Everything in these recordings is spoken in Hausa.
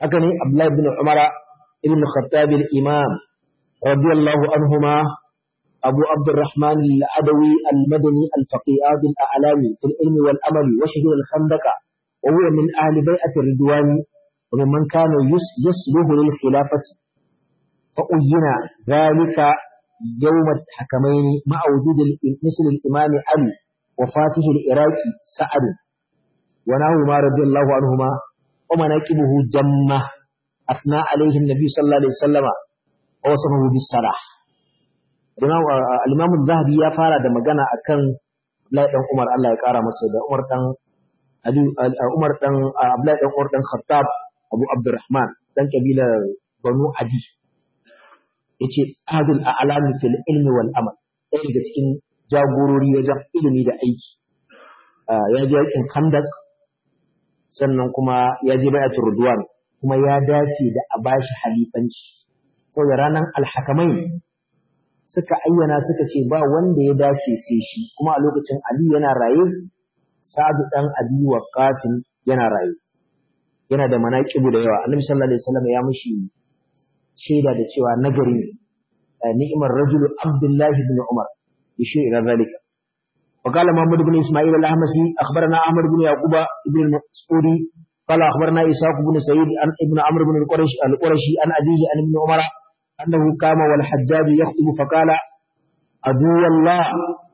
haka ne Abdullah ibn Umar ibn Khattab al-Imam radiyallahu anhuma أبو عبد الرحمن العدوي المدني الفقيه بالأعلام في العلم والأمل وشهد الخندق وهو من أهل بيعة الرضوان وممن كان يسلوه للخلافة فأين ذلك يوم الحكمين مع وجود مثل الإمام علي وفاته العراقي سعد ونحوهما رضي الله عنهما ومناكبه جمة أثنى عليه النبي صلى الله عليه وسلم ووصفه بالصلاح الإمام الذهبي يا فارا da magana akan Abdullahi dan Umar Allah ya kara masa da Umar dan Umar dan Abdullahi dan Umar dan Khattab Abu Abdurrahman dan kabilar Banu Adi yace adul a'lam fil ilmi wal amal ɗaya daga cikin jagorori wajen ilimi da aiki ya je yakin Khandak sannan kuma ya je bayatul Ridwan kuma ya dace da a bashi halifanci saboda ranar alhakamai suka ayyana suka ce ba wanda ya dace sai shi kuma a lokacin Ali yana raye Sa'adu dan Abi Waqqas yana raye yana da manaqibu da yawa Annabi sallallahu alaihi wasallam ya mishi shaida da cewa nagari ni'mar rajulu Abdullah ibn Umar yashi ila zalika وقال محمد بن اسماعيل الاحمسي اخبرنا احمد بن يعقوب بن المسعودي قال اخبرنا اسحاق بن سعيد عن ابن عمرو بن القرشي القرشي عن ابيه عن ابن عمر انه قام والحجاج يخطب فقال عدو الله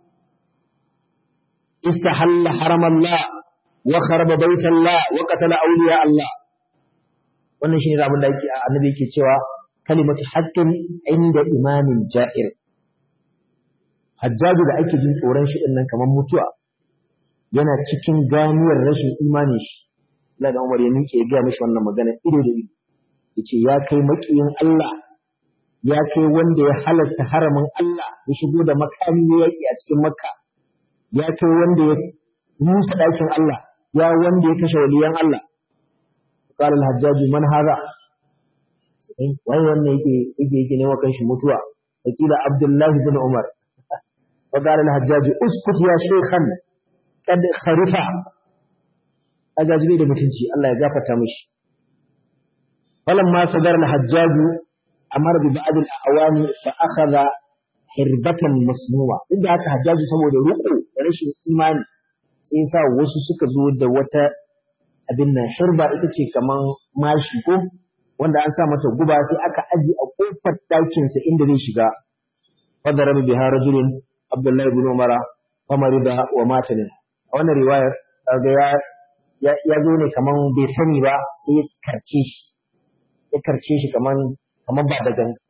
استحل حرم الله وخرب بيت الله وقتل اولياء الله wannan shine abin da yake annabi yake cewa kalimatu haqqin inda imamin ja'ir hajjaju da ake jin tsoron shi din nan kamar mutuwa yana cikin ganiyar rashin imanin shi Allah da Umar ya miƙe ya ga mishi wannan magana ido da ido yace ya kai makiyin Allah ya kai wanda ya halasta haramin Allah ya shigo da makami ya yaki a cikin Makka ya kai wanda ya musa ɗakin Allah ya wanda ya kashe waliyan Allah قال الحجاج من هذا wai wannan yake yake yake ne wa kanshi mutuwa wakila Abdullah bin Umar وقال الحجاج اسكت يا شيخا قد خرفا Hajjaj bai da mutunci Allah ya gafarta mishi falamma sadar al-hajjaj amar bi ba'd al-awani fa akhadha hirbatan masnuwa inda haka hajjaju saboda ruku da rashin imani sai sa wasu suka zo da wata abin nan hirba ita ce kaman mashi ko wanda an sa mata guba sai aka aji a kofar ɗakin sa inda zai shiga fadara biha rajulun abdullahi ibn umara famarida wa mata ne a wannan riwayar kaga ya ya zo ne kaman bai sani ba sai ya karce shi ya karce shi kaman kaman ba da ganga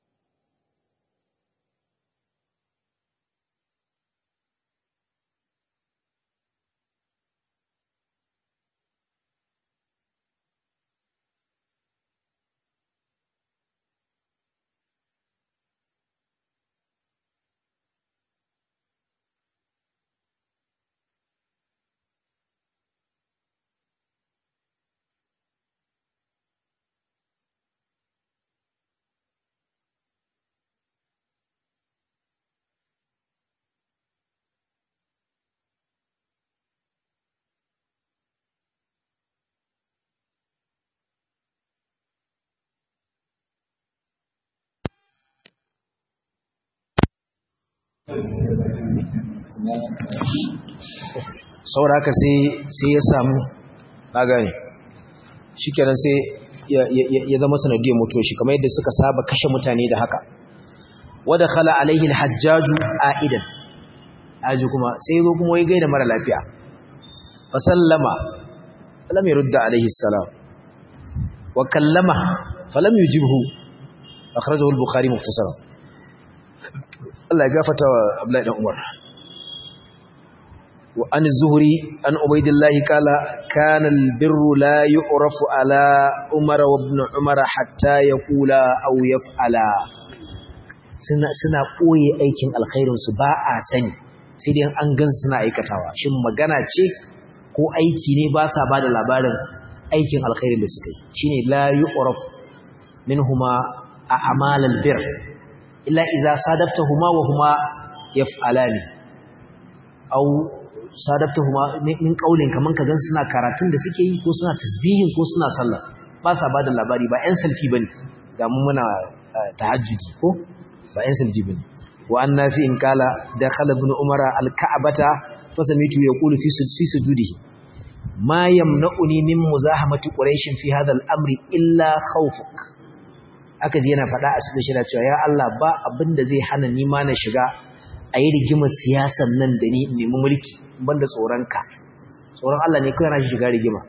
saboda haka sai ya samu agani shi kenan sai ya zama sanadiyar mutuwa shi kamar yadda suka saba kashe mutane da haka wadda khala alaihi alhajjaju a'idan aji kuma sai zo kuma ya gaida mara lafiya fa sallama falam yurda alaihi salam wa kallama falam yujibhu akhrajahu al-bukhari mukhtasaran Allah ya gafata wa Abdullahi dan Umar wa an zuhri an ubaydillah kala kana albirru la yu'rafu ala Umar wa ibn Umar hatta yaqula aw yaf'ala suna suna koye aikin alkhairin su ba a sani sai dai an gan suna aikatawa shin magana ce ko aiki ne ba sa bada labarin aikin alkhairin da suka yi shine la yu'rafu minhuma a'mal albirr illa iza sadaftahuma wa huma yaf'alani aw sadaftahuma min qaulin kaman ka gan suna karatun da suke yi ko suna tasbihin ko suna sallah ba sa bada labari ba ƴan salfi bane ga mu muna tahajjudi ko ba ƴan salfi bane wa an nafi in kala dakhala ibn umara al-ka'bata fa samitu yaqulu fi fi sujudihi ma yamna'uni min muzahamati quraish fi hadha al-amri illa khawfuk aka ji yana faɗa a cikin shira cewa ya Allah ba abinda zai hana ni ma na shiga a yi rigimar siyasan nan da ni nemi mulki banda tsoronka tsoron Allah ne kawai na shiga rigima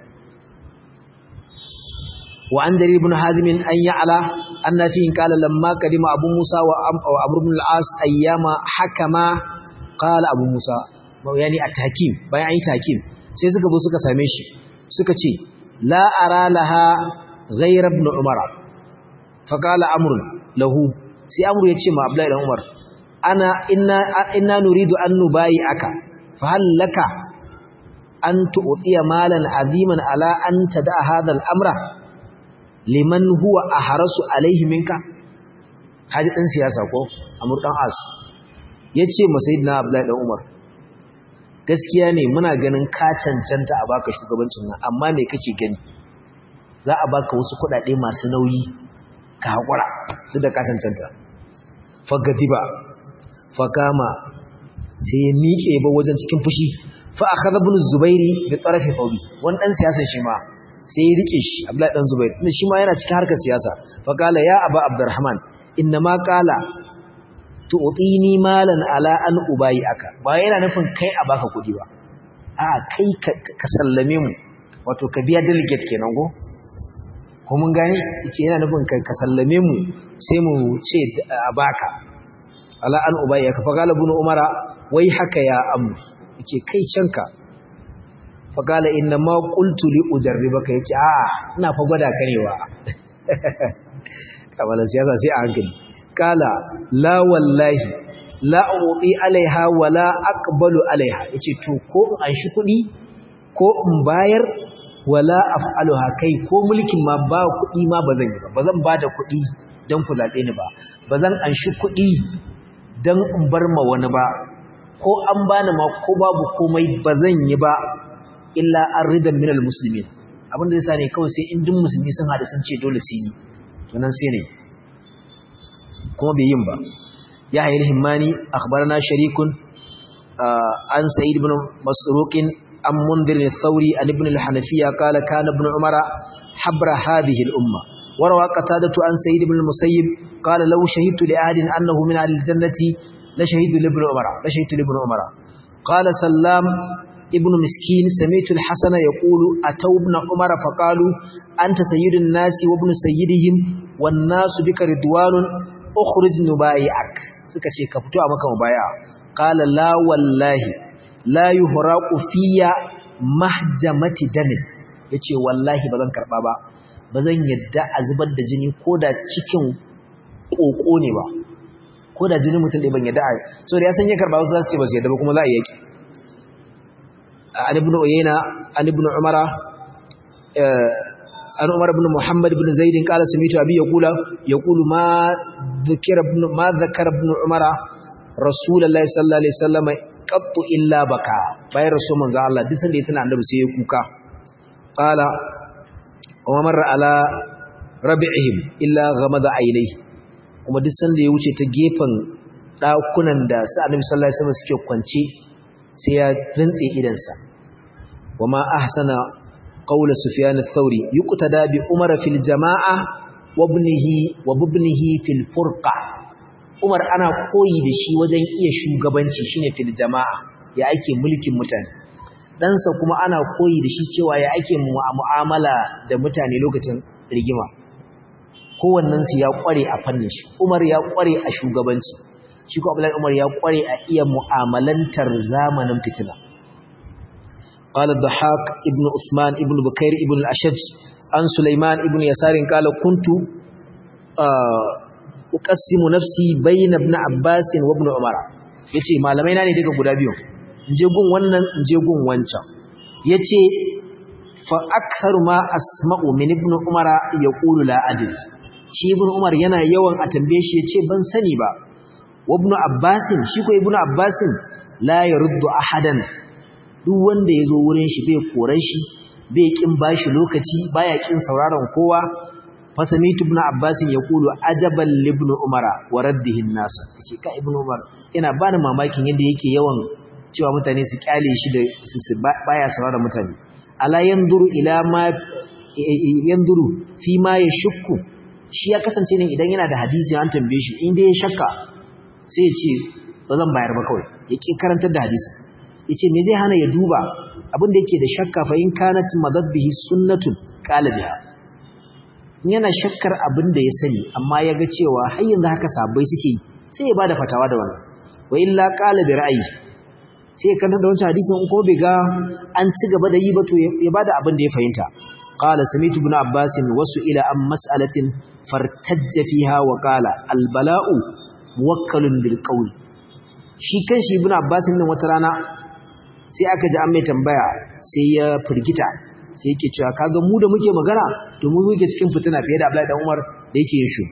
wa an jarir ibn hazim an ya'ala annafi in qala lamma kadima abu musa wa amr ibn al-as ayyama hakama qala abu musa yani at-hakim bayan ayi takim sai suka zo suka same shi suka ce la ara laha ghayr ibn umara fa qala amr lahu sai amr ya ce ma abdullahi ibn umar ana inna inna nuridu an nubayi aka fa hal laka an tu'tiya malan aziman ala an tada hadha al-amra liman huwa ahrasu alayhi minka haji dan siyasa ko amur dan as yace ma sayyidina abdullahi dan umar gaskiya ne muna ganin ka cancanta a baka shugabancin nan amma me kake gani za a baka wasu kuɗaɗe masu nauyi ka hakura duk da ka cancanta fagadiba fakama sai ya miƙe ba wajen cikin fushi fa akhadha ibn zubairi bi tarafi fawbi wani dan siyasa shi ma sai ya rike shi abdullahi dan zubair tunda shi ma yana cikin harkar siyasa fa kala ya aba abdurrahman inna ma qala tu'tini malan ala an ubayi aka ba yana nufin kai a baka kudi ba a kai ka sallame mu wato ka biya delegate kenan go ko mun gani yace yana nufin kai ka sallame mu sai mu ce a baka ala an ubayi aka fa kala ibn umara wai haka ya amru yace kai canka fa kala inna ma qultu li ujarribaka yace a ina fa gwada karewa kamar siyasa sai a hankali kala la wallahi la uti alaiha wala aqbalu alaiha yace to ko in an shi kudi ko in bayar wala af'aluha kai ko mulkin ma ba kudi ma bazan yi ba bazan bada kudi dan ku zabe ni ba bazan an shi kudi dan in bar ma wani ba ko an bani ma ko babu komai bazan yi ba illa arridan minal muslimin abinda yasa ne kawai sai in duk musulmi sun hada sun ce dole su yi to nan sai ne kuma bai yin ba ya hayar himmani akhbarana sharikun an sa'id ibn masruqin an mundir al-thawri an ibn al-hanafiya qala kana ibn umara habra hadhihi al-umma وروى قتادة عن سيد بن المسيب قال لو شهدت لأحد أنه من أهل الجنة لشهدت لابن عمر لشهدت لابن عمر قال سلام ابن مسكين سمعت الحسن يقول أتوا ابن عمر فقالوا أنت سيد الناس وابن سيدهم والناس بك رضوان أخرج نبايعك سكتي كفتوا أمك مبايع قال لا والله لا يهراق فيا محجمة دم yace wallahi bazan karba ba bazan yadda a zubar da jini koda cikin koko ne ba koda jini mutum da ban yadda a so da ya san ya karba wasu za su ce ba su yadda ba kuma za a yaki عن ابن عيينة عن ابن عمر عن عمر بن محمد بن زيد قال سمعت أبي يقول يقول ما ذكر ابن ما ذكر ابن عمر رسول الله صلى الله عليه وسلم قط إلا بكى باي رسول من الله دي سن يتنا annabi sai ya kuka قال وما مر على ربعهم إلا غمض عينيه kuma duk sanda ya wuce ta gefen dakunan da sa annabi sallallahu alaihi wasallam suke kwance sai ya rintse idansa wama ahsana qawla sufyan ath-thauri yuqtada bi umar fil jamaa wa ibnihi wa ibnihi fil furqa umar ana koyi da shi wajen iya shugabanci shine fil jamaa ya ake mulkin mutane ɗansa kuma ana koyi da shi cewa ya ake mu'amala da mutane lokacin rigima kowannensu ya kware a fannin shi umar ya kware a shugabanci shi ko Abdullahi Umar ya kware a iya mu'amalantar zamanin fitina qala dhahak ibn usman ibn bukair ibn al-ashaj an sulaiman ibn yasar qala kuntu uqassimu nafsi bayna ibn abbas wa ibn umar yace malamai na ne daga guda biyu inje gun wannan inje gun wancan yace fa aktharu ma asma'u min ibn umara yaqulu la adri shi ibn umar yana yawan a tambaye shi yace ban sani ba wabnu abbasin shi ko ibnu abbasin la yaruddu ahadan duk wanda yazo wurin shi bai koran shi bai kin bashi lokaci baya kin sauraron kowa fasamitu ibn abbas yaqulu ajaban ibn umara wa raddihi an-nas yace ka ibn umar ina bani mamakin yadda yake yawan cewa mutane su kyale shi da su baya sauraron mutane ala yanzuru ila ma yanzuru fi ma yashukku shi ya kasance ne idan yana da hadisi an tambaye shi inda ya shakka sai ya ce ba zan bayar ba kawai ya ƙi karantar da hadisi ya ce me zai hana ya duba abin da yake da shakka fa in kanat madad bihi sunnatun qala biha in yana shakkar abin da ya sani amma ya ga cewa har yanzu haka sabai suke yi sai ya bada fatawa da wannan wa illa qala bi ra'ayi sai ya karanta da wancan hadisin in kuma bai ga an ci gaba da yi ba to ya bada abin da ya fahimta qala samitu ibn abbas wasu ila an mas'alatin fartajja fiha wa qala al bala'u muwakkalun bil qawl shi kanshi ibn abbas din wata rana sai aka ji an mai tambaya sai ya firgita sai yake cewa kaga mu da muke magana to mu muke cikin fitina fiye da Abdullahi dan Umar da yake yin shi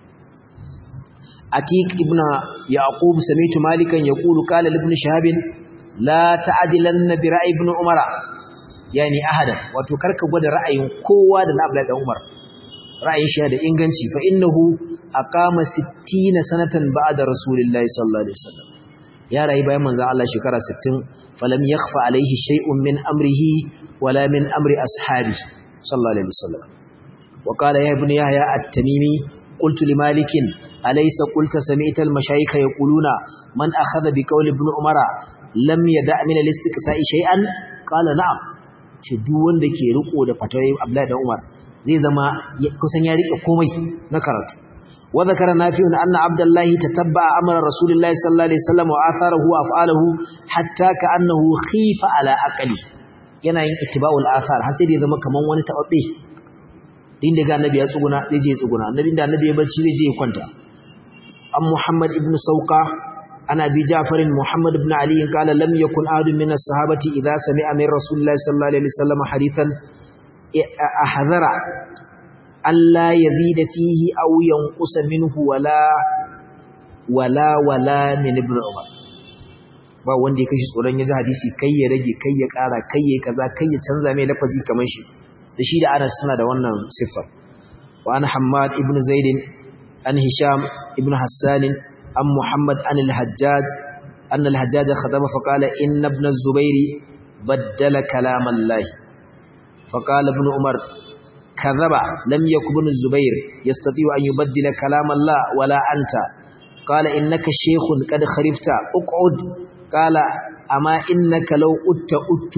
Atiq ibn Yaqub sami'tu Malikan yaqulu qala ibn Shahab la ta'dilanna bi ra'i ibn Umar yani ahada wato karka gwada ra'ayin kowa da na Abdullahi dan Umar ra'ayin shi da inganci fa innahu aqama 60 sanatan ba'da rasulillahi sallallahu alaihi wasallam ya rayu bayan manzon Allah shekara 60 falam yakhfa alaihi shay'un min amrihi wala min amri ashabi sallallahu alaihi wasallam wa qala ya ibn yahya at-tamimi qultu li malik alaysa qulta sami'ta al-mashayikh yaquluna man akhadha bi qawli ibn umara lam yada' min al-istiqsa'i shay'an qala na'am ce duk wanda ke riko da fatawa Abdullahi dan Umar zai zama kusan ya rike komai na karatu وذكر نافع أن عبد الله تتبع أمر رسول الله صلى الله عليه وسلم وآثاره وأفعاله حتى كأنه خيف على أقله yana yin ittiba'ul athar har sai da zama kaman wani tababbe din da ga annabi ya tsuguna zai je tsuguna annabi da annabi ya barci zai je ya kwanta am muhammad ibn sauqa ana bi ja'far muhammad ibn ali qala lam yakun ahadun min as-sahabati idha sami'a min rasulillahi sallallahu alaihi wasallam hadithan ahadhara Allah ya zida fihi aw yanqusa minhu wala wala wala min ibn umar ba wanda ya kashi tsoron ya ji hadisi kai ya rage kai ya ƙara kai ya kaza kai ya canza mai lafazi kamar shi da shi da Anas suna da wannan siffar wa an Hammad ibn Zaid an Hisham ibn Hassan an Muhammad an al-Hajjaj an al-Hajjaj khadama fa qala inna ibn az-Zubair baddala kalam Allah fa qala ibn Umar كذب لم يكن ابن الزبير يستطيع أن يبدل كلام الله ولا أنت قال إنك شيخ قد خرفت اقعد قال أما إنك لو أت أت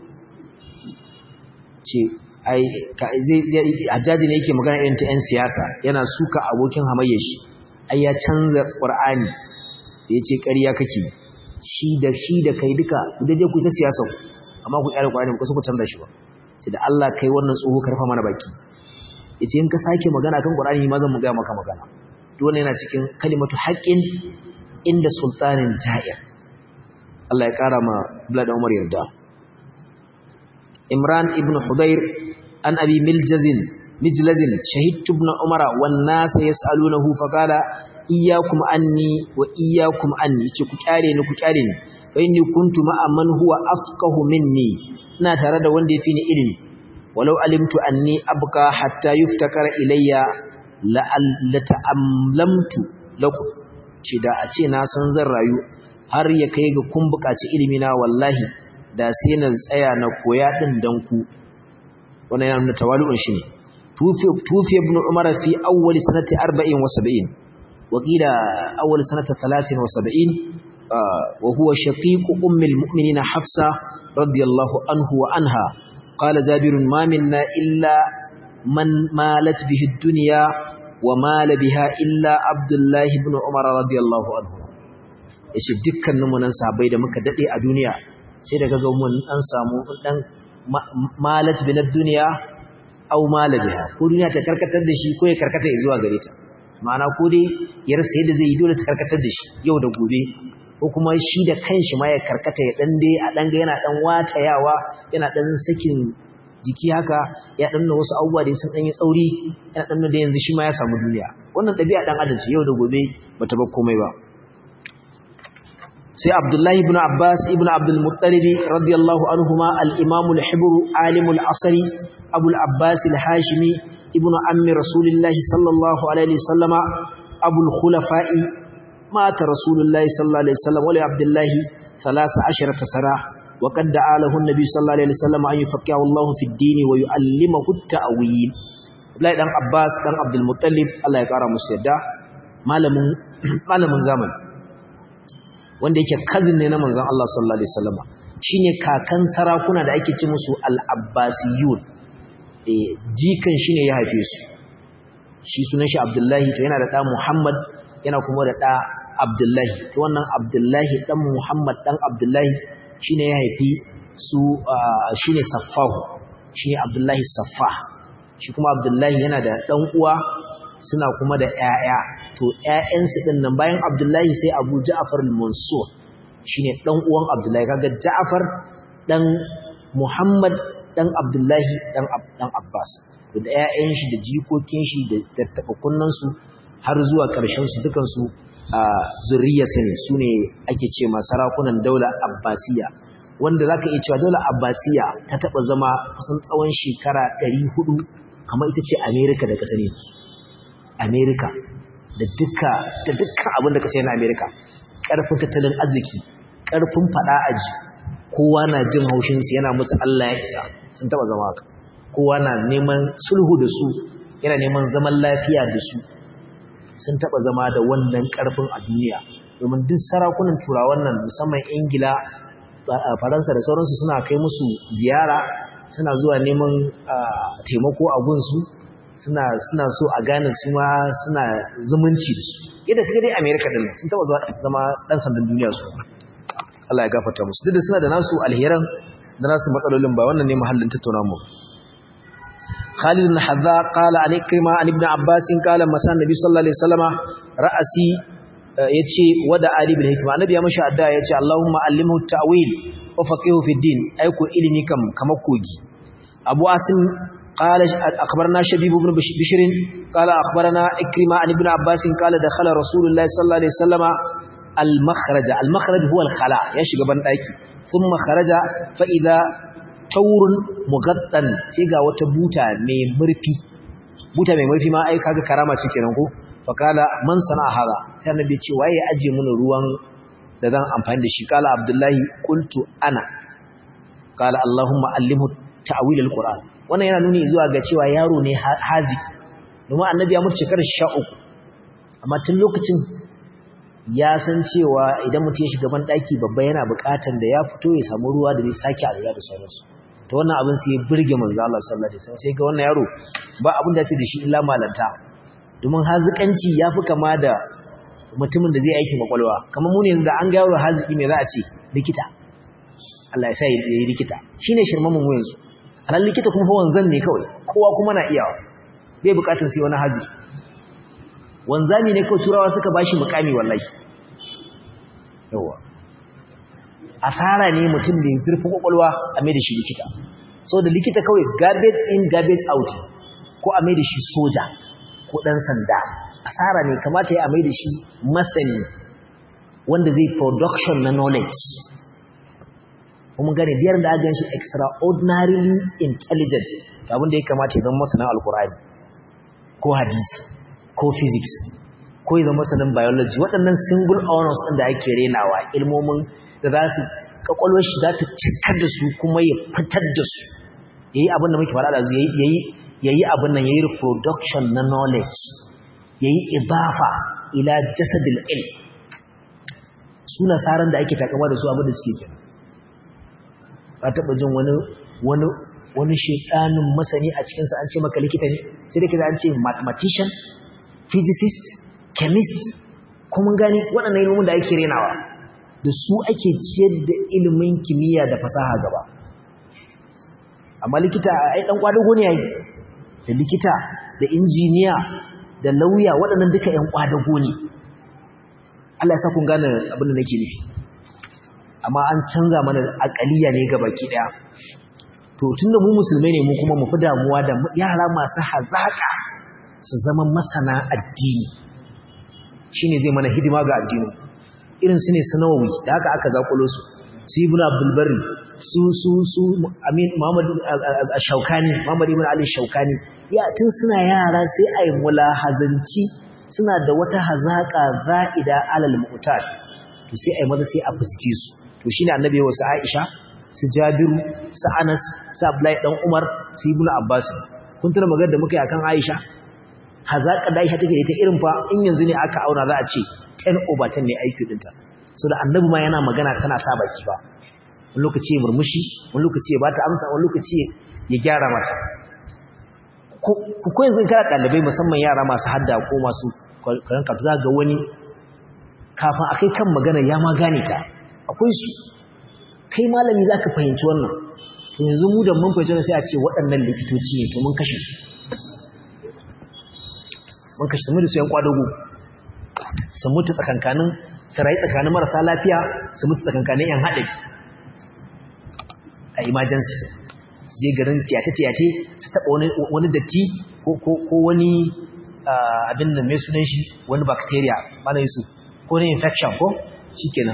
ai hajjaji ne yake magana irin ta 'yan siyasa yana suka abokin hamayyar shi ai ya canza ƙur'ani sai ya ce ƙarya kake shi da shi da kai duka ku daje ku ta siyasa amma ku ƙyara ƙur'ani ku ku canza shi ba sai da Allah kai wannan tsoho karfa mana baki yace in ka sake magana kan Qur'ani ma zan ga maka magana duk wannan yana cikin kalimatu haqqin inda sultanin ja'ir Allah ya kara ma Abdullah da Umar yarda Imran ibn Hudayr an abi miljazin mijlazin shahidtu ibn Umar wan nas yas'alunahu fa qala iyyakum anni wa iyyakum anni ce ku kyare ni ku kyare ni fa inni kuntu ma'a man huwa afqahu minni ina tare da wanda ya fi ni ilimi walau alimtu anni abqa hatta yuftakara ilayya la ta'amlamtu lakum ce da a ce na san zan rayu har ya kai ga kun buƙaci ilimi na wallahi da sai na tsaya na koya din dan ku wannan yana nuna tawalu'un shi ne tufi ibn umar fi awwal sanati 40 wa 70 wa qila awwal sanati 30 wa 70 وهو شقيق أم المؤمنين حفصة رضي الله عنه وعنها قال جابر ما منا إلا من مالت به الدنيا ومال بها إلا عبد الله بن عمر رضي الله عنه yace dukkanin mu nan sahabbai da muka dade a duniya sai daga ga mun an samu dan malat bin duniya aw mala biha ko duniya ta karkatar da shi ko ya karkata zuwa gare ta ma'ana ko dai ya rasa yadda zai yi dole ta karkatar da shi yau da gobe ko kuma shi da kanshi ma ya karkata ya dan dai a dan ga yana dan watayawa yana dan sakin jiki haka ya dan na wasu abubuwa da sun dan yi tsauri yana dan da yanzu shi ma ya samu duniya wannan dabi'a dan adam ce yau da gobe bata bar komai ba sai abdullahi ibn abbas ibn abdul muttalib radiyallahu anhuma al-imam al-hibr alim al-asri abu al-abbas al-hashimi ibn ammi rasulillah sallallahu alaihi wasallama abu al-khulafa'i mata rasulullah sallallahu alaihi wasallam wa li abdullah 13 sana وقد دعا له النبي صلى الله عليه وسلم أن يفقهه الله في الدين ويعلمه التأويل Abdullahi dan Abbas dan Abdul Muttalib Allah ya kara musu yadda malamin malamin zamani wanda yake cousin ne na manzon Allah sallallahu alaihi wasallam shine kakan sarakuna da ake ci musu al-Abbasiyun eh jikan shine ya haife su shi sunan shi Abdullahi to yana da da Muhammad yana kuma da da Abdullahi to wannan Abdullahi dan Muhammad dan Abdullahi shine ya haifi su shine Saffahu shine Abdullahi Saffah shi kuma Abdullahi yana da ɗan uwa suna kuma da ƴaƴa to ƴaƴansu din nan bayan Abdullahi sai Abu Ja'far al-Mansur shine ɗan uwan Abdullahi kaga Ja'far dan Muhammad dan Abdullahi dan dan Abbas da ƴaƴan shi da jikokin shi da tattabakunnan su har zuwa ƙarshen su dukan su zuriyarsa ne sune ake ce ma sarakunan daula Abbasiya wanda zaka iya cewa daular Abbasiya ta taba zama kusan tsawon shekara 400 kamar ita ce Amerika da kasar yanzu Amerika da duka da dukkan abin da ka sai na Amerika ƙarfin tattalin arziki ƙarfin fada aji kowa na jin haushin su yana musu Allah ya isa sun taba zama haka kowa na neman sulhu da su yana neman zaman lafiya da su sun taba zama da wannan ƙarfin a duniya domin duk sarakunan turawan nan musamman Ingila Faransa da sauransu suna kai musu ziyara suna zuwa neman taimako a gunsu suna suna so a gane su ma suna zumunci da su yadda kaga dai America din sun taba zuwa zama dan sandan duniya su Allah ya gafarta musu duk da suna da nasu alheran da nasu matsalolin ba wannan ne mahallin tattauna mu Khalid bin Hadza qala an ikrima an ibn Abbas qala masan nabi sallallahu alaihi wasallama ra'asi yace wada ali bil hikma annabi ya mashi addu'a yace Allahumma allimhu ta'wil wa faqihu fi din aiko ilimi kam kamar kogi Abu Asim قال أخبرنا شبيب بن بشر قال أخبرنا إكرمة عن ابن عباس قال دخل رسول الله صلى الله عليه وسلم المخرج المخرج هو الخلاء يشغب بندaki ثم خرج فإذا تور مغطن سيغا وتبوتا مي مرفي buta mai murfi ma ai kaga karama ce kenan ko fakala man sana hada sai annabi ce waye ya aje mun ruwan da zan amfani da shi kala abdullahi qultu ana kala allahumma allimhu ta'wil alquran wannan yana nuni zuwa ga cewa yaro ne hazi domin annabi ya mutu shekarar 13 amma tun lokacin ya san cewa idan mutum ya shiga ban daki babba yana buƙatar da ya fito ya samu ruwa da zai sake alura da sauransu to wannan abin sai ya burge manzo Allah sallallahu alaihi wasallam sai ga wannan yaro ba abin da ya ce da shi illa malanta domin hazikanci yafi kama da mutumin da zai aiki makwalwa kamar mu ne yanzu da an ga yaro haziki me za a ce likita Allah ya sa ya yi likita shine shirman mu yanzu alal likita kuma fa wanzan ne kawai kowa kuma na iyawa bai bukatar sai wani hazi wanzami ne kawai turawa suka bashi mukami wallahi yawa asara ne mutum da zurfi kwakwalwa a mai da shi likita so da likita kawai garbage in garbage out ko a mai da shi soja ko dan sanda asara ne kamata ya mai da shi masani wanda zai production na knowledge kuma gane biyar da aka shi extraordinarily intelligent abin da ya kamata ya zama masanin alkur'ani ko hadisi ko physics ko ya zama masanin biology waɗannan single honors ɗin da ake renawa ilmomin da za su kakwalwar shi za ta cikar da su kuma ya fitar da su ya yi abin da muke faɗa da su ya yi abin nan ya yi reproduction na knowledge ya yi idafa ila jasadil ilm su nasaran da ake takama da su abin da suke kenan ka taɓa jin wani wani wani shedanin masani a cikinsa an ce maka likita ne sai da kaza an ce mathematician physicist chemist kuma gani waɗannan ilimin da ake renawa da su ake ciyar da ilimin kimiyya da fasaha gaba amma likita ai dan kwadago ne yayi da likita da injiniya da lauya waɗannan duka ƴan kwadago ne Allah ya sa kun gane abin da nake nufi amma an canza mana akaliya ne ga baki daya to tunda mu musulmai ne mu kuma mu fi damuwa da yara masu hazaka su zama masana addini shine zai mana hidima ga addini irin su ne sanawi da haka aka zakulo su su ibn abdul barri su su su amin muhammad shaukani muhammad ibn ali shaukani ya tun suna yara sai ai mulahazanci suna da wata hazaka za'ida alal mu'tad to sai ai maza sai a fuske su to shine annabi ya wasu aisha su jabiru su anas su abdullahi dan umar su ibn abbas kun tuna magana da muka yi akan aisha hazaka da aisha take da ita irin fa in yanzu ne aka auna za a ce 10 over 10 ne aiki dinta so da annabi ma yana magana tana sa baki ba wani lokaci ya murmushi wani lokaci ya bata amsa wani lokaci ya gyara mata ko yanzu kana ɗalibai musamman yara masu hadda ko masu karanka za ga wani kafin a kai kan magana ya ma gane ta akwai su kai malami za ka fahimci wannan to yanzu mu da mun fahimci wannan sai a ce waɗannan likitoci ne to mun kashe su mun kashe su mu da su yan kwadago su mutu tsakankanin su rayu tsakanin marasa lafiya su mutu tsakankanin yan haɗari a emergency su je garin tiyate-tiyate su taɓa wani datti ko wani abin da mai sunan shi wani bacteria mana su ko wani infection ko shi kenan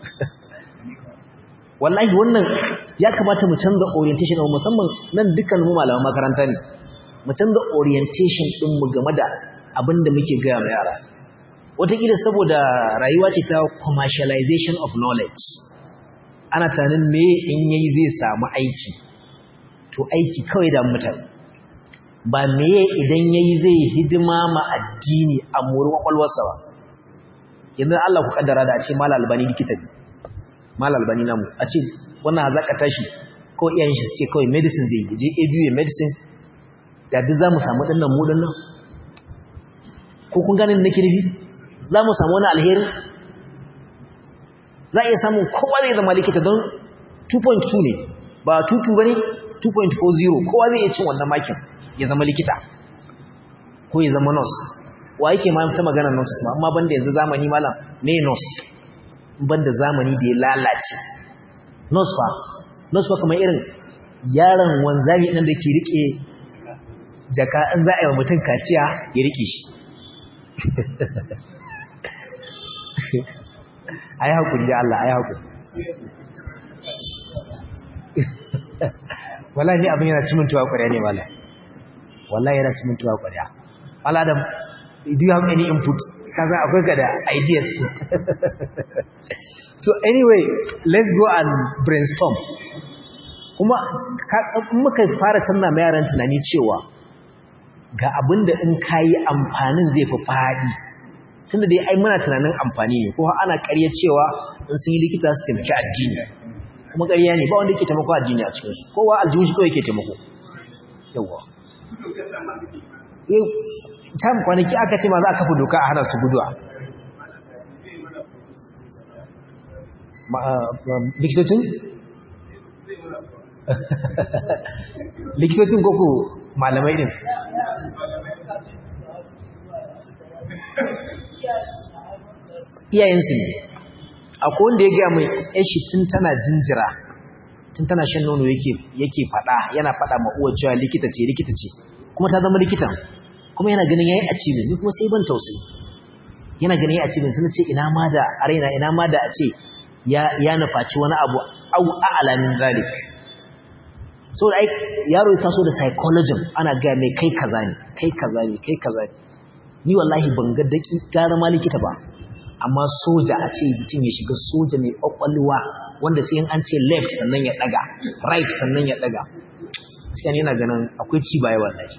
wallahi wannan ya kamata mu canza orientation ɗin musamman nan dukkan mu malaman makaranta ne mu canza orientation ɗinmu game da abin da muke gaya ma yara wataƙila saboda rayuwa ce ta commercialization of knowledge ana tunanin me in yayi zai samu aiki to aiki kawai da mutane ba meye idan yayi zai hidima ma addini a muri kwakwalwarsa ba yanzu Allah ku kaddara da a ce mal albani likita ne mal albani namu a ce wannan hazaka tashi ko iyayen shi ce kawai medicine zai je ABU medicine da duk zamu samu dinnan mu dinnan ko kun gane nake nufi zamu samu wani alheri za a iya samun kowa zai zama likita don 2.2 ne ba 2.2 ba ne 2.40 kowa zai iya cin wannan makin ya zama likita ko ya zama nurse wa yake ma ta magana nurse ma amma banda yanzu zamani malam me nurse banda zamani da ya lalace nurse fa nurse fa kamar irin yaron wanzami nan da ke rike jaka in za a yi wa mutum kaciya ya rike shi a yi haƙuri da Allah a yi haƙuri wala ni abin yana cimin tuwa ƙwarya ne wala wala yana cimin tuwa ƙwarya wala da do you have any input kaza akwai ka da ideas so anyway let's go and brainstorm kuma muka fara canza mai yaran tunani cewa ga abin da in kayi amfanin zai fi faɗi tunda dai ai muna tunanin amfani ne ko ana ƙarya cewa in sun yi likita su taimaki addini kuma ƙarya ne ba wanda yake taimako addini a cikin su kowa aljihun shi kawai yake taimako yawa eh tam kwanaki aka ce ma za a kafa doka a hana su guduwa likitocin likitocin koko malamai din iyayensu ne akwai wanda ya gaya mai yashi tun tana jinjira tun tana shan nono yake fada yana fada ma uwar cewa likita ce likita ce kuma ta zama likitan kuma yana ganin yayi achievement ni kuma sai ban tausayi yana ganin yayi achievement sai ce ina ma da arena ina ma da a ce ya ya nufaci wani abu au a'lamin zalik so ai yaro ya taso da psychology ana ga mai kai kaza ne kai kaza ne kai kaza ne ni wallahi ban ga daki gara ma likita ba amma soja a ce mutum ya shiga soja mai kwakwalwa wanda sai an ce left sannan ya daga right sannan ya daga sai yana ganin akwai ci baya wallahi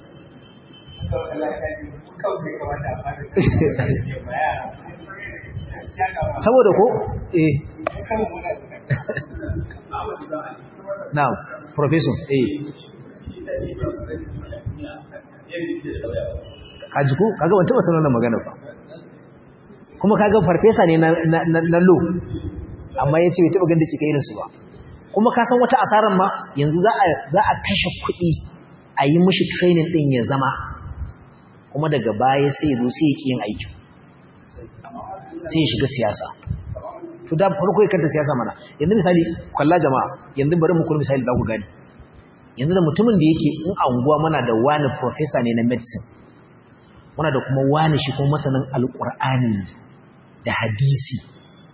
saboda ko eh now professor eh kaji ko kaga ban taba sanar da magana ba kuma kaga farfesa ne na lo amma yace bai taba ganda kike irin su ba kuma ka san wata asaran ma yanzu za a za a kashe kuɗi a yi mishi training din ya zama kuma daga baya sai ya zo sai ya yin aiki sai ya shiga siyasa to da farko ya kanta siyasa mana yanzu misali kalla jama'a yanzu bari mu kula misali da ku gani yanzu da mutumin da yake in anguwa mana da wani professor ne na medicine muna da kuma wani shi kuma masanin alqur'ani da hadisi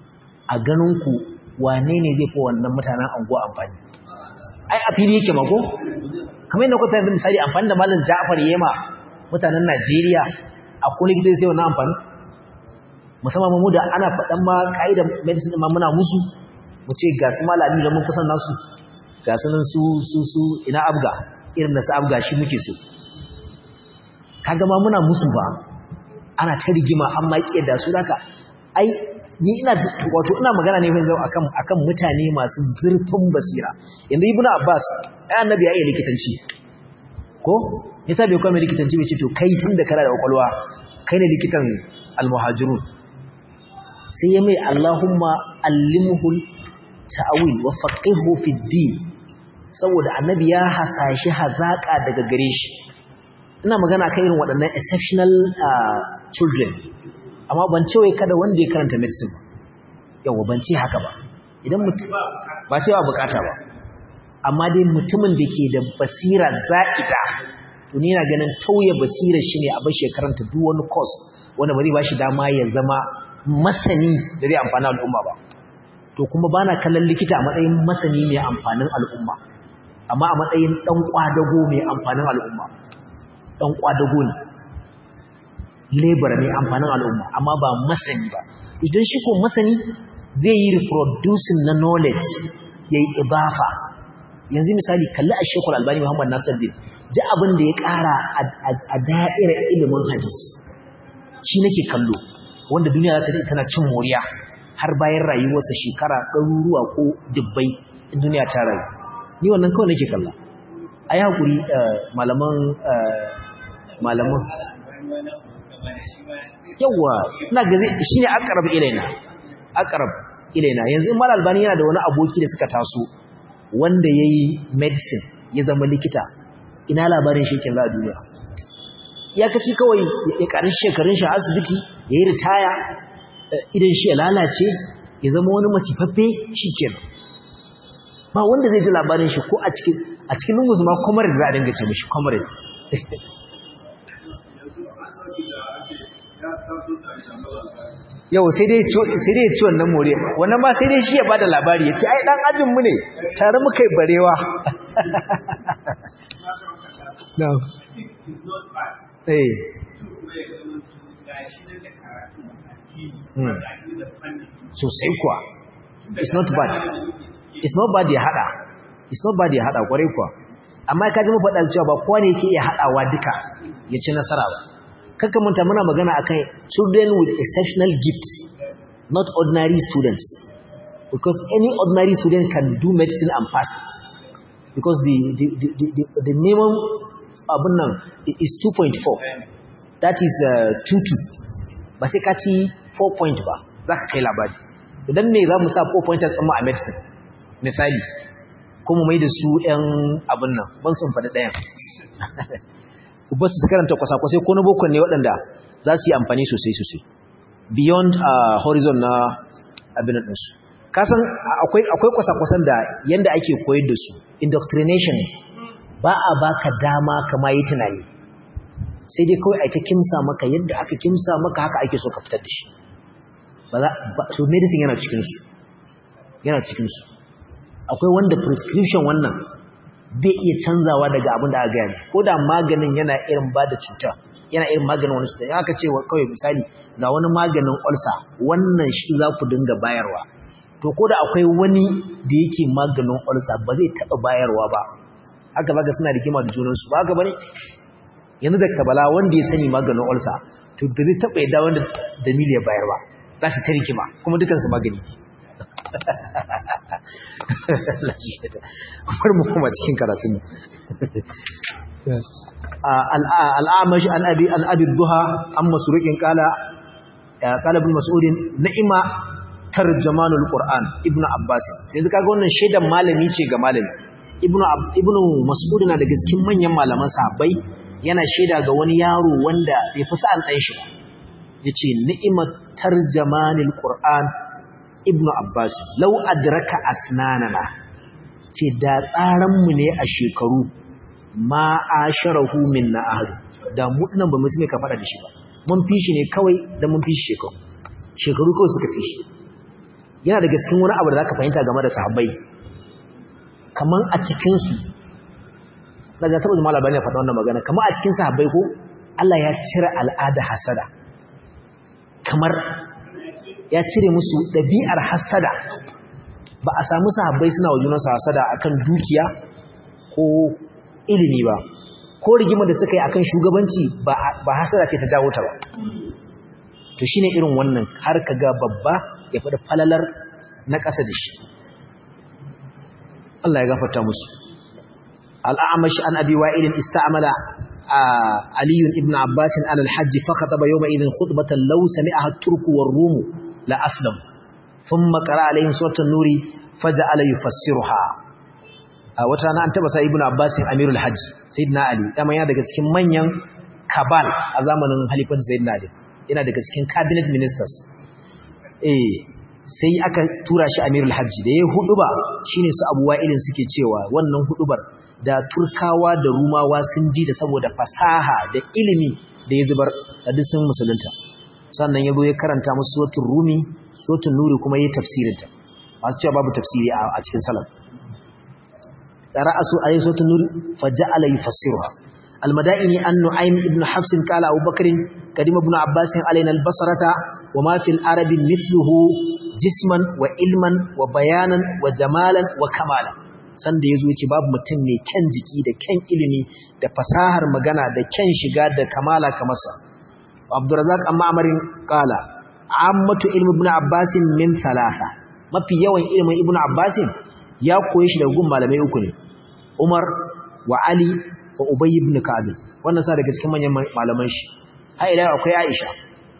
a ganin ku wane ne zai fi wannan mutanen anguwa amfani ai a fili yake mako kamar yadda kuka yanzu misali amfani da malam Ja'far Yema mutanen Najeriya a kullu gidan sai wannan amfani musamman mu da ana faɗan ma kaidar medicine ma muna musu mu ce ga su malami da mun kusan nasu ga su nan su su su ina abga irin da su abga shi muke so kaga ma muna musu ba ana ta rigima an ma da su haka ai ni ina wato ina magana ne yanzu akan akan mutane masu zurfin basira yanzu ibnu abbas ai annabi ya yi likitanci ko yasa bai kuma likitanci bai ce to kai tun da kana da kwakwalwa kai ne likitan almuhajirun sai ya mai allahumma allimhul ta'awil wa faqihu fi din saboda annabi ya hasashi hazaka daga gare shi ina magana kan irin waɗannan exceptional children amma ban ce wai kada wanda ya karanta medicine ba yawa ban ce haka ba idan mutum ba cewa bukata ba amma dai mutumin da ke da basira za'ida to ni na ganin tauye basira shi ne abin shekaranta duk wani course wanda ba zai ba shi dama ya zama masani da zai amfani al'umma ba to kuma bana kallon likita a matsayin masani mai amfanin al'umma amma a matsayin dan kwadago mai amfanin al'umma dan kwadago ne labor mai amfanin al'umma amma ba masani ba idan shi ko masani zai yi reproducing na knowledge yayi ibafa yanzu misali kalli a shekul albani muhammad nasiruddin ji abin da ya kara a da'irar ilimin hadis shi nake kallo wanda duniya za ta tana cin moriya har bayan rayuwarsa shekara ɗaruruwa ko dubbai in duniya ta rayu ni wannan kawai nake kalla a yi haƙuri malaman malaman yawa ina ga shi ne akarab ilaina akarab ilaina yanzu in mal albani yana da wani aboki da suka taso wanda ya yi medicine ya zama likita ina labarin shekin za a duniya ya kaci kawai ya ƙarin shekarun shi a asibiti ya yi ritaya idan shi ya lalace ya zama wani masifaffe shi kenan ba wanda zai ji labarin shi ko a cikin a cikin lungus ma comrade za a dinga ce mishi comrade yau sai dai ya ci wannan more wannan ma sai dai shi ya bada labari ya ce ai dan ajin mu ne tare muka yi barewa no eh sosai kuwa it's not bad it's not bad ya hada it's not bad ya hada kwarai kuwa amma ka ji mu faɗa cewa ba kowa ne yake iya hadawa duka ya ci nasara ba kaka manta muna magana akan children with exceptional gifts not ordinary students because any ordinary student can do medicine and pass it because the the the the, the minimum abun nan is 2.4 that is uh, 22 ba sai ka ci 4 point ba zaka kai labari idan me za mu sa 4 pointers amma a medicine misali kuma mai da su ɗan abun nan ban sun faɗi ɗayan ba su karanta kwasa-kwasai ko na bokon ne waɗanda za su yi amfani sosai-sosai beyond uh, horizon na abin ɗinsu kasan akwai kwasa-kwasan da yanda ake koyar da su indoctrination ba a baka dama kama yi tunani sai dai kawai aita kimsa maka yadda aka kimsa maka haka ake so ka fitar da shi so medicine yana cikinsu yana cikinsu akwai wanda prescription wannan bai iya canzawa daga abin da aka gaya ko da maganin yana irin ba da cuta yana irin maganin wani cuta aka ce kawai misali ga wani maganin ulcer wannan shi za ku dinga bayarwa to ko da akwai wani da yake maganin ulcer ba zai taɓa bayarwa ba haka zaka suna rigima da junansu ba haka bane yanzu da kabala wanda ya sani maganin ulcer to ba zai taɓa yadda wanda dalili ya bayarwa za su ta rigima kuma dukansu magani bar mu kuma cikin karatun al'amash an abi an abi duha an masruqin qala qala ibn mas'ud ni'ma tarjamanul qur'an ibn abbas yanzu kaga wannan shedan malami ce ga malami ibn ibn mas'ud na daga cikin manyan malaman sahabbai yana sheda ga wani yaro wanda bai fi sa'an dan shi yace ni'ma tarjamanul qur'an ibnu abbas lau adraka asnanana ce da tsaranmu ne a shekaru ma asharahu minna ahad da mu dinan ba mu sai ka fada da shi ba mun fi shi ne kawai da mun fi shi shekaru shekaru kawai suka fi shi yana daga cikin wani abu da zaka fahimta game da sahabbai kaman a cikin su daga tabbata zama labarin ya faɗa wannan magana kamar a cikin sahabbai ko Allah ya cire al'ada hasada kamar ya cire musu ɗabi'ar hasada ba a samu sahabbai suna wa junansu hasada akan dukiya ko ilimi ba ko rigima da suka yi akan shugabanci ba hasada ce ta jawo ta ba to shine irin wannan har ka ga babba ya faɗi falalar na ƙasa da shi Allah ya gafarta musu الأعمش عن أبي وائل استعمل علي بن عباس على الحج فخطب يومئذ خطبة لو سمعها الترك والروم لأسلم ثم قرأ عليهم سورة النور فجعل يفسرها وترانا أنت بس ابن عباس أمير الحج سيدنا علي كما yana daga cikin manyan kabal a zamanin halifar sayyidina Ali yana daga cikin cabinet ministers eh sai aka tura shi amirul hajji da ya huduba shine su abu wa'ilin suke cewa wannan hudubar da turkawa da rumawa sun ji da saboda fasaha da ilimi da ya zubar da duk sun musulunta sannan ya zo ya karanta musu suratul rumi suratul nuri kuma yayi tafsirinta masu cewa babu tafsiri a cikin salaf qara'asu ayatu suratul nuri faja'ala yufassiruha المدائن أن نعيم ابن حفص قال أبو بكر قدم ابن عباس علينا البصرة وما في العرب مثله جسما وعلما وبيانا وجمالا وكمالا sanda yazo yace babu mutum mai kyan jiki da kyan ilimi da fasahar magana da kyan shiga da kamala kamar sa Abdurrazzaq amma amarin qala ammatu ilmi ibn Abbas min thalatha mafi yawan ilimin ibn Abbas ya koyi shi daga gun malamai uku ne Umar wa Ali wa Ubay ibn Ka'ab wannan sa daga cikin manyan malaman shi har ila akwai Aisha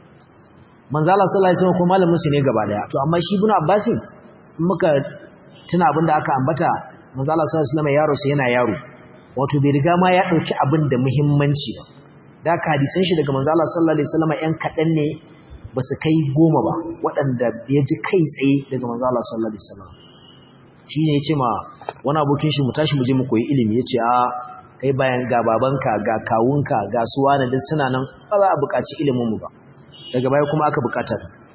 manzo Allah sallallahu alaihi wasallam ko malamin su ne gaba daya to amma shi ibn Abbas muka tuna abinda aka ambata manzo Allah sallallahu alaihi wasallam yaro sai yana yaro wato bai riga ma ya dauki abin da muhimmanci ba da ka hadisan shi daga manzo Allah sallallahu alaihi wasallam yan kadan ne ba su kai goma ba waɗanda ya ji kai tsaye daga manzo Allah sallallahu alaihi wasallam shi ne ya ce ma wani abokin shi mu tashi mu je mu koyi ilimi ya ce a kai bayan ga babanka ga kawunka ga suwa na duk suna nan ba za a buƙaci ilimin mu ba daga baya kuma aka buƙata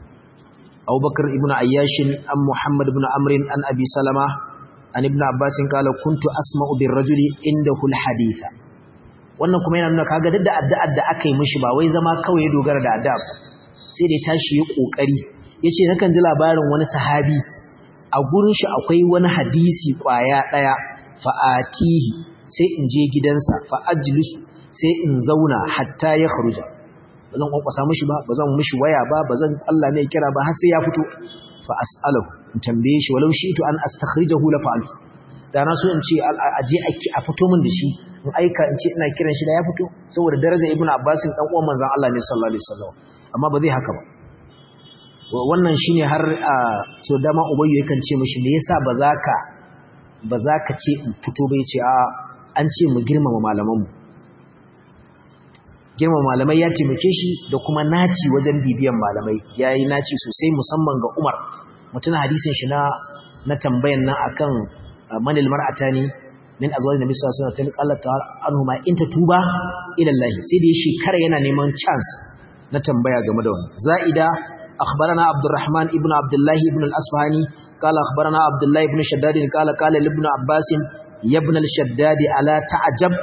Abubakar ibn Ayyash an Muhammad ibn Amr an Abi Salama an ibn Abbas kala kuntu asma'u bir rajuli indahu al haditha wannan kuma yana nuna kaga duk da addu'ar da aka yi mishi ba wai zama kawai ya dogara da addu'a sai da tashi ya kokari yace nakan ji labarin wani sahabi a gurin shi akwai wani hadisi kwaya daya fa'atihi sai in je gidansa fa ajlisu sai in zauna hatta ya kharuja bazan kwankwasa mishi ba bazan mishi waya ba bazan Allah mai kira ba har sai ya fito fa as'alahu in tambaye shi walau shi'tu an astakhrijahu la fa'altu da na so in ce aje a fito min da shi in aika in ce ina kiran shi da ya fito saboda darajar ibnu abbas dan uwan manzon Allah ne sallallahu alaihi wasallam amma ba zai haka ba wannan shine har so dama ubayyu yakan ce mishi me yasa ba za ka ba za ka ce in fito ba yace a an ce mu girmama malaman mu girmama malamai ya taimake shi da kuma naci wajen bibiyan malamai yayi naci sosai musamman ga Umar mutuna hadisin shi na na tambayan nan akan manil mar'atani min azwaj nabi sallallahu alaihi wasallam Allah ta'ala anhuma in tatuba ila Allah sai da shekara yana neman chance na tambaya game da wannan za'ida أخبرنا عبد الرحمن ابن عبد الله ابن الأصفهاني قال أخبرنا عبد الله ابن شداد قال قال لابن عباس يا ابن الشداد ألا تعجب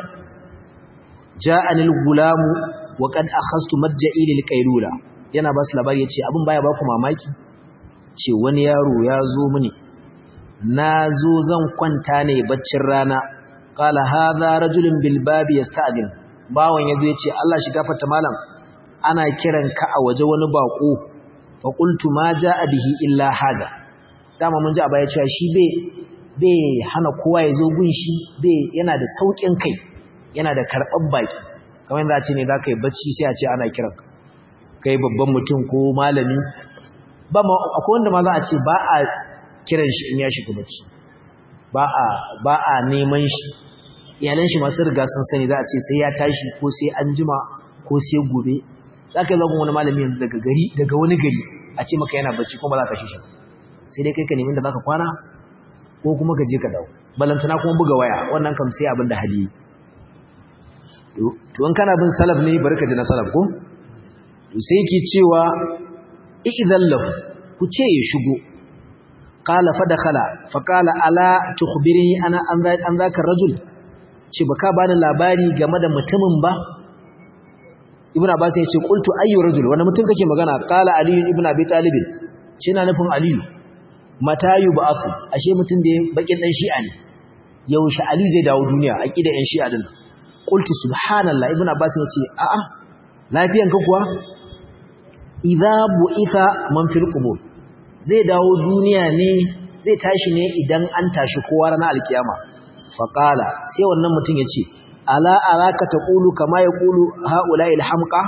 جاءني الغلام وقد أخذت مجئي للقيلولة yana ba su labari ya ce abin baya ba ku mamaki ce wani yaro ya zo mini na zo zan kwanta ne baccin rana kala haza rajulun bilbabi ya sta'adin bawan ya zo ya ce Allah shi gafarta malam ana kiran ka a waje wani bako faƙultu ma ja a bihi illa haza dama mun ji a baya cewa shi bai hana kowa ya zo gun shi bai yana da sauƙin kai yana da karɓar baki kamar yadda ce ne za ka yi bacci sai a ce ana kiran ka kai babban mutum ko malami ba ma akwai wanda ma za a ce ba a kiran shi in ya shiga bacci ba a ba a neman shi iyalan shi masu riga sun sani za a ce sai ya tashi ko sai an jima ko sai gobe za ka yi zagon wani malami yanzu daga gari daga wani gari a ce maka yana bacci kuma ba za ka shi shi sai dai kai ka nemi da za ka kwana ko kuma ka je ka dawo balantana kuma buga waya wannan kam sai abin da hali to in kana bin salaf ne bari ka ji na salaf ko to sai yake cewa idan lahu ku ce ya shigo qala fa dakhala fa qala ala tukhbirni ana an zaka rajul ce baka bani labari game da mutumin ba ibnu abbas ya ce qultu ayyu rajul wani mutum kake magana qala ali ibn abi talib shi na nufin ali mata yub'athu ashe mutum da bakin dan shi'a ne yaushe ali zai dawo duniya aqida yan shi'a din qultu subhanallah ibnu abbas ya ce a'a lafiyan ka kuwa idza bu'itha man fil qubur zai dawo duniya ne zai tashi ne idan an tashi kowa ranar alkiyama faqala sai wannan mutum ya ce ala araka taqulu kama yaqulu haula'i alhamqa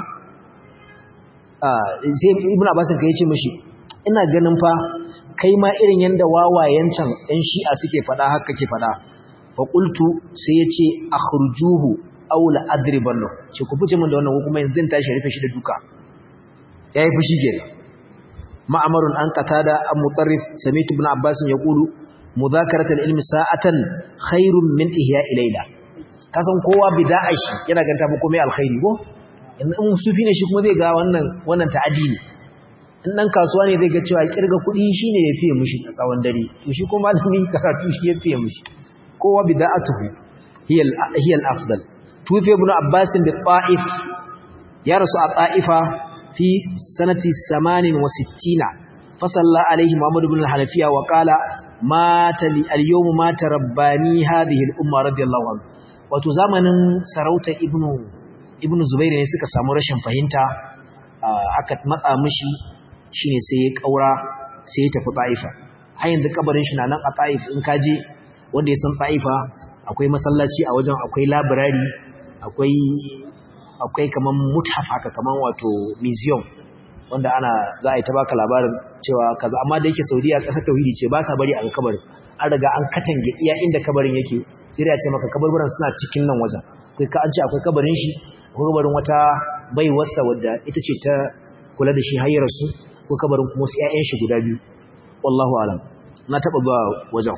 ah sai ibnu abbas kai yace mishi ina ganin fa kai ma irin yanda wawayen can ɗan shi'a suke fada haka kake fada fa qultu sai yace akhrujuhu aw la adribannu ce ku fice min da wannan kuma yanzu zan tashi rufe shi da duka yayi fushi kenan ma'amarun an qatada am mutarrif sami'tu ibn abbas yaqulu mudhakaratul ilmi sa'atan khairun min ihya'i layla kasan kowa bid'a shi yana ganta ba komai alkhairi ko in sufi ne shi kuma zai ga wannan wannan ta'adi ne in dan kasuwa ne zai ga cewa kirga kuɗi shine ya fiye mushi a tsawon dare to shi kuma malami karatu shi ya fiye mushi kowa bid'atuhu hiya hiya al-afdal tufi ibn abbas bi ta'if ya rasu a ta'ifa fi sanati 68 fasalla alaihi muhammad ibn al-hanafiya wa qala mata li al-yawm mata rabbani hadhihi al-umma radiyallahu anhu wato zamanin sarauta ibnu ibnu zubairu ne suka samu rashin fahimta aka matsa mishi shine sai ya kaura sai ya tafi taifa har yanzu kabarin shi na nan a taif in kaje wanda ya san taifa akwai masallaci a wajen akwai library akwai akwai kaman muthaf haka kaman wato museum wanda ana za a yi ta baka labarin cewa kaza amma da yake Saudiya kasar tauhidi ce ba sa bari a kabarin an riga an katange iya inda kabarin yake sai da ya ce maka kabarburan suna cikin nan wajen kai ka an ce akwai kabarin shi akwai kabarin wata baiwarsa wadda ita ce ta kula da shi hayyar su ko kabarin kuma wasu ƴaƴan shi guda biyu wallahu alam na taba ba wajen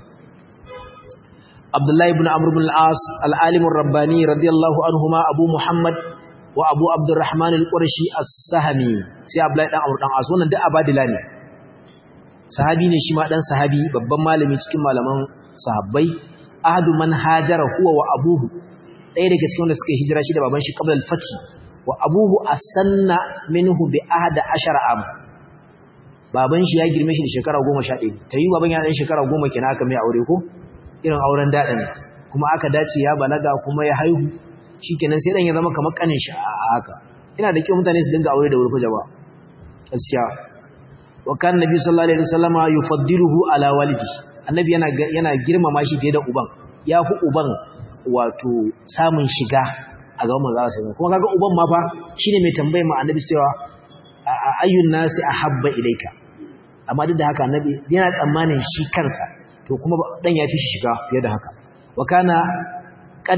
Abdullahi ibn Amr ibn al-As al-alim ar-rabbani radiyallahu anhuma Abu Muhammad wa Abu Abdurrahman al-Qurashi as-Sahmi sai Abdullahi dan Amr dan As wannan duk abadila ne sahabi ne shi ma dan sahabi babban malami cikin malaman sahabbai ahadu man hajara huwa wa abuhu ɗaya daga cikin wanda suka hijira shi da baban shi qabla al-fath wa abuhu asanna minhu bi ahada ashara am baban shi ya girme shi da shekara 11 tayi baban ya dan shekara 10 kenan aka mai aure ko irin auren dadin kuma aka dace ya balaga kuma ya haihu shikenan sai dan ya zama kamar kanin shi a haka ina da kyau mutane su dinga aure da wuri ko jaba gaskiya wa kan nabi sallallahu alaihi wasallama yufaddiluhu ala walidi annabi yana yana girmama shi fiye da uban yafi uban wato samun shiga a gaban manzo sallallahu kuma kaga uban ma fa shine mai tambayar ma annabi cewa ayyun nasi ahabba ilaika amma duk da haka annabi yana tsammanin shi kansa to kuma dan yafi shi shiga fiye da haka wa kana qad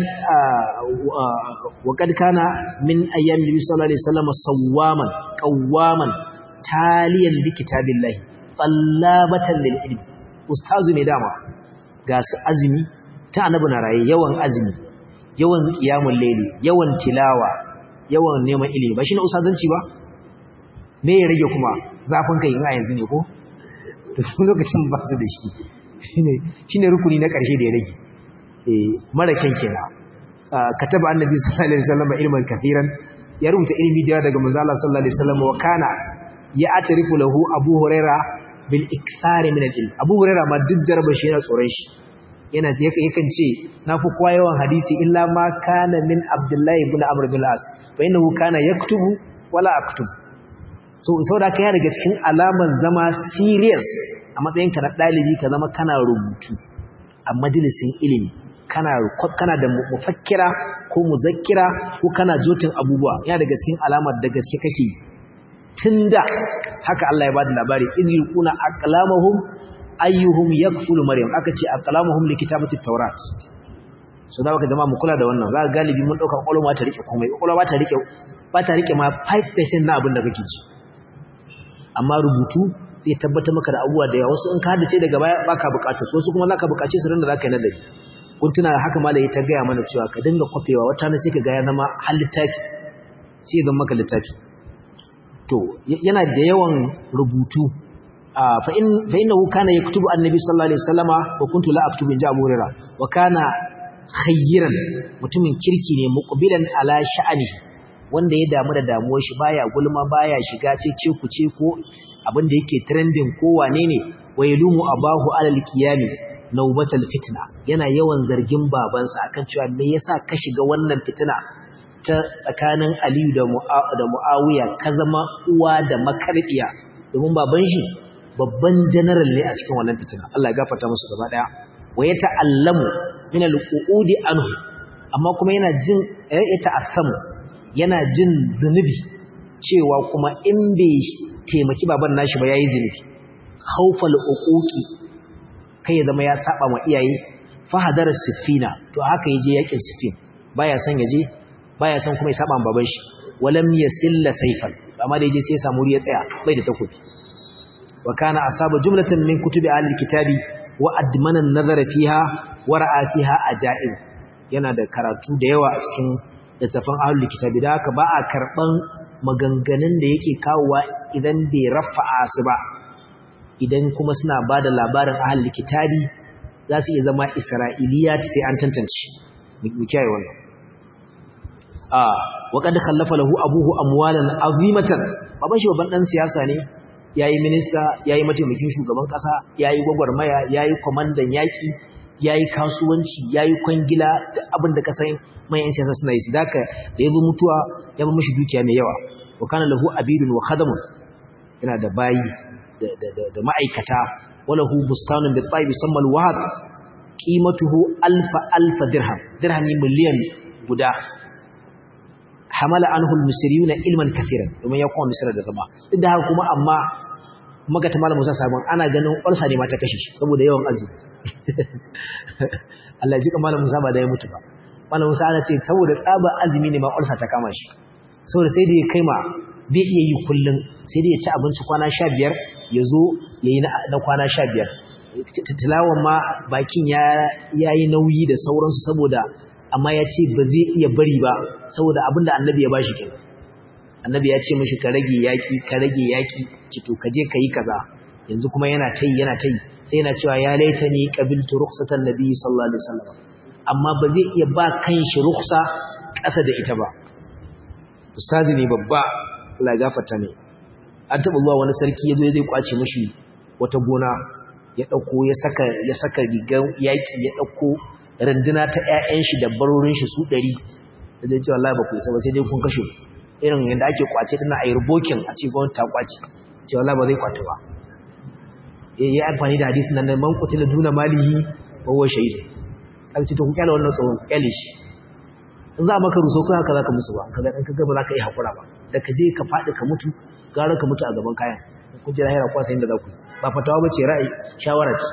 wa qad kana min ayyam nabi sallallahu alaihi wasallam sawwaman qawwaman taliyan li kitabillahi tsallabatan lil ilmi ustazu ne dama ga su azumi ta annabi na raye yawan azumi yawan qiyamul layli yawan tilawa yawan neman ilimi ba shine ustazanci ba me ya rage kuma zafin kai in a yanzu ne ko to su lokacin ba su da shi shine shine rukuni na karshe da ya rage eh mara kyan kenan kataba annabi sallallahu alaihi wasallam ilman kathiran ya rubuta ilimi da daga manzo Allah sallallahu alaihi wasallam wa kana ya atarifu lahu abu huraira bil ikthari min al-ilm abu huraira ma duk jaraba shi yana tsoron shi yana yakan ce na fi kowa yawan hadisi illa ma kana min abdullahi ibn amr bin al-as fa innahu kana yaktubu wala aktubu so saboda kai daga cikin alamar zama serious a matsayin ka na dalibi ka zama kana rubutu a majalisin ilimi kana kana da mufakkira ko muzakkira ko kana jotin abubuwa yana daga cikin alamar da gaske kake yi tunda haka Allah ya bada labari idil kuna aqlamuhum ayyuhum yakfulu maryam aka ce aqlamuhum likitabati tawrat so da baka jama'a mu kula da wannan za galibi mun dauka kwalwa ta rike komai kwalwa ba ta rike ba ta rike ma 5% na abin da kake ji amma rubutu zai tabbatar maka da abubuwa da yawa wasu in ka hadace daga baya baka bukata su wasu kuma zaka bukace su ran da zaka yi nadari kun tuna haka malai ta gaya mana cewa ka dinga kwafewa wata ne sai ka ga ya zama hal littafi sai zama maka littafi to yana da yawan rubutu fa in fa innahu kana yaktubu annabi sallallahu alaihi wasallama wa kuntu la aktubu in ja Abu Hurairah wa kana khayran mutumin kirki ne muqbilan ala sha'anihi wanda ya damu da damuwar shi baya gulma baya shiga ce ku ce ko abin da yake trending ko wane ne wailumu abahu alal qiyami naubatal fitna yana yawan zargin babansa akan cewa me yasa ka shiga wannan fitina ta tsakanin Aliyu da da Muawiya ka zama uwa da makarbiya domin baban shi babban general ne a cikin wannan fitina Allah ya gafarta musu gaba daya wa yata'allamu min al-qu'udi anhu amma kuma yana jin ya ta'assamu yana jin zunubi cewa kuma in bai taimaki baban nashi ba yayi zunubi khawfal uquqi kai zama ya saba wa iyaye fa hadara sifina to haka yaje yakin sifin baya son yaje baya son kuma ya saba baban shi walam yasilla sayfan amma da yaje sai ya samu ya tsaya bai da takobi wa kana asaba jumlatan min kutubi ahli kitabi wa admana an-nazara fiha wa ra'a fiha ajaib yana da karatu da yawa a cikin littafin ahli kitabi da haka ba a karban maganganun da yake kawowa idan bai rafa'a su ba idan kuma suna ba da labarin ahli kitabi za su iya zama isra'iliyat sai an tantance mu kiyaye wannan a wa kad khallafa lahu abuhu amwalan azimatan baban shi babban dan siyasa ne yayi minista yayi mataimakin shugaban kasa yayi gwagwarmaya yayi komandan yaki yayi kasuwanci yayi kwangila duk abin da ka san mayan siyasa suna yi sidaka da yazo mutuwa ya ba mishi dukiya mai yawa wa kana lahu abidun wa khadamun yana da bayi da da da ma'aikata walahu bustanun bi tayyib samma al-wahd qimatuhu alfa alfa dirham dirhami miliyan guda hamala anhu al-misriyuna ilman kaseeran domin ya kuma misra da zama duk da haka kuma amma magata malam Musa sabon ana ganin ulsa ne ma ta kashe shi saboda yawan azumi Allah ji malam Musa ba da ya mutu ba malam Musa ana ce saboda tsaba azumi ne ma ulsa ta kama shi saboda sai da ya kai ma bai iya yi kullun sai da ya ci abinci kwana 15 ya zo yayi na kwana 15 tilawan ma bakin ya yayi nauyi da sauransu saboda amma ya ce ba zai iya bari ba saboda abinda annabi ya bashi kenan annabi ya ce mishi ka rage yaki ka rage yaki ci to ka je ka yi kaza yanzu kuma yana tayi yana tayi sai yana cewa ya laitani qabiltu rukhsatan nabi sallallahu alaihi wasallam amma ba zai iya ba kanshi rukhsa ƙasa da ita ba ustazi ne babba Allah ya gafarta ne an taba zuwa wani sarki yazo zai kwace mishi wata gona ya dauko ya saka ya saka rigar yaki ya dauko randuna ta ƴaƴan shi da barorin shi su 100 zai ce wallahi ba ku isa ba sai dai kun kashe irin yanda ake kwace dinnan ayi rubokin a ce gwamnati ta kwace ce wallahi ba zai kwace ba eh yi amfani da hadisin nan man qutila duna malihi wa huwa shahid aka ce to ku kyale wannan tsohon kyale shi in za maka ruso kai haka zaka musu ba kaga dan kaga ba za ka yi hakura ba da ka je ka fadi ka mutu gara ka mutu a gaban kayan kun jira hira kwasa inda za ku ba fatawa bace ra'ayi shawara ce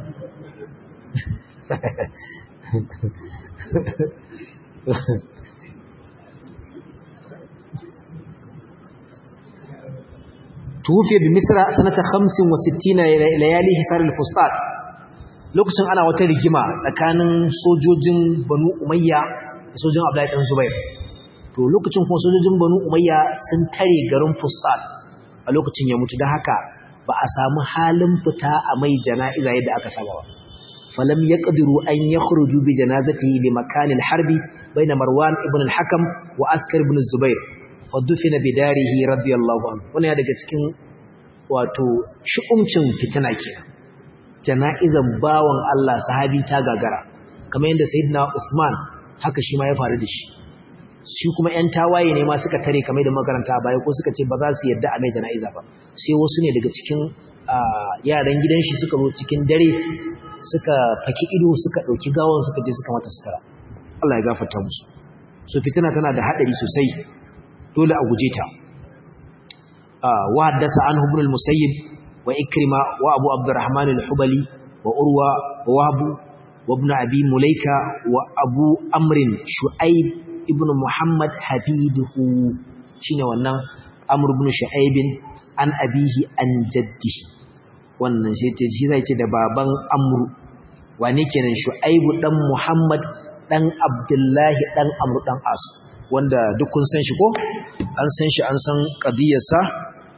توفي بمصر سنة 65 ليالي حصار الفسطاط lokacin ana wata rigima tsakanin sojojin Banu Umayya da sojojin Abdullahi dan Zubair to lokacin kuma sojojin Banu Umayya sun tare garin Fustat a lokacin ya mutu dan haka ba a samu halin fita a mai jana'iza yadda aka saba ba falam yaqdiru an yakhruju bi janazatihi li makan al-harbi bayna Marwan ibn al-Hakam wa Askar ibn Zubair fadufina bidarihi radiyallahu anhu wannan daga cikin wato shi'umcin fitina kenan jana'izan bawan Allah sahabi ta gagara kamar yadda sayyidina Uthman haka shi ma ya faru da shi shi kuma ƴan tawaye ne ma suka tare kamar da makaranta a baya ko suka ce ba za su yarda a mai jana'iza ba sai wasu ne daga cikin yaran gidan shi suka zo cikin dare suka faki ido suka ɗauki gawan suka je suka mata sutura Allah ya gafarta musu so fitina tana da haɗari sosai dole a guje ta wa haddasa an ibn al-musayyib wa ikrima wa abu abdurrahman al-hubali wa urwa wa wahbu wa ibn abi mulaika wa abu amrin shu'aib ibn muhammad hafiduhu shine wannan amr ibn shu'aib an abihi an jaddi wannan shi ce shi zai ce da baban amru wane kenan shu'aib dan muhammad dan abdullahi dan amru dan as wanda duk kun san shi ko an san shi an san qadiyarsa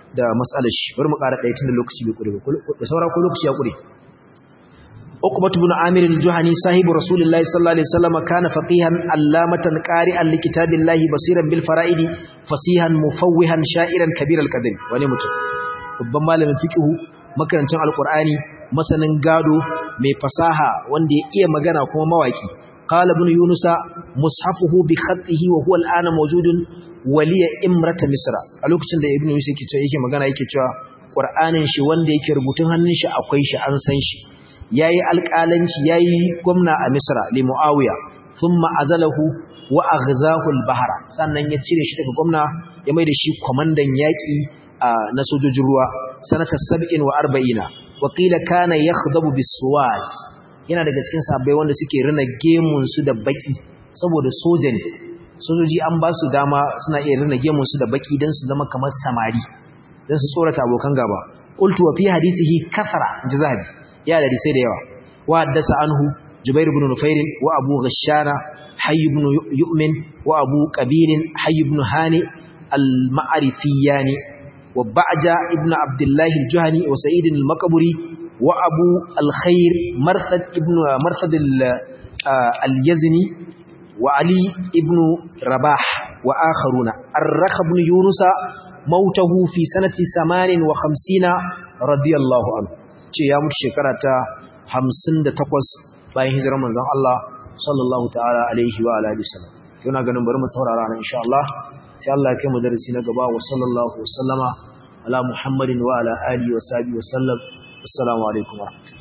da matsalar shi bari mu ƙara ɗaya tun da lokaci bai ƙure ba da saura ko lokaci ya ƙure عقبة بن عامر الجهني صاحب رسول الله صلى الله عليه وسلم كان فقيها علامة قارئا لكتاب الله بصيرا بالفرائد فصيحا مفوها شائرا كبير القدر wani mutum babban malamin fiqhu makarancin alqur'ani masanin gado mai fasaha wanda ya iya magana kuma mawaki qala ibn yunusa mushafuhu bi khatihi wa huwa al'ana mawjudun waliya imrata misra a lokacin da ibn yunus yake cewa yake magana yake cewa qur'anin shi wanda yake rubutun hannun shi akwai shi an san shi yayi alƙalanci yayi gwamna a Misra li Muawiya thumma azalahu wa aghzahu al-bahra sannan ya cire shi daga gwamna ya mai da shi komandan yaki na sojojin ruwa sanata 47 wa qila kana yakhdabu bis-suwad yana daga cikin sahabbai wanda suke rina gemun su da baki saboda soja ne sojoji an ba su dama suna iya rina gemun su da baki dan su zama kamar samari dan su tsorata abokan gaba qultu wa fi hadisihi kathara jazabi ya da sai da yawa wa haddasa anhu jubair ibn nufair wa abu ghashana hayy ibn yu'min wa abu qabil hayy ibn hani al-ma'rifiyani wa ba'ja ibn abdullah al-juhani wa sa'id al-maqburi wa abu al-khair marthad ibn marthad al-yazni wa ali ibn rabah wa akharuna ar-rakh ibn yunus mautahu fi sanati 58 radiyallahu anhu ce ya mutu shekara ta hamsin da takwas bayan hijirar manzon Allah sallallahu ta'ala alaihi wa alihi wasallam yana ganin bari mu saurara nan insha Allah sai Allah ya kai mu darasi na gaba wa sallallahu wasallama ala muhammadin wa ala alihi wa sahbihi wa sallam assalamu alaikum wa rahmatullahi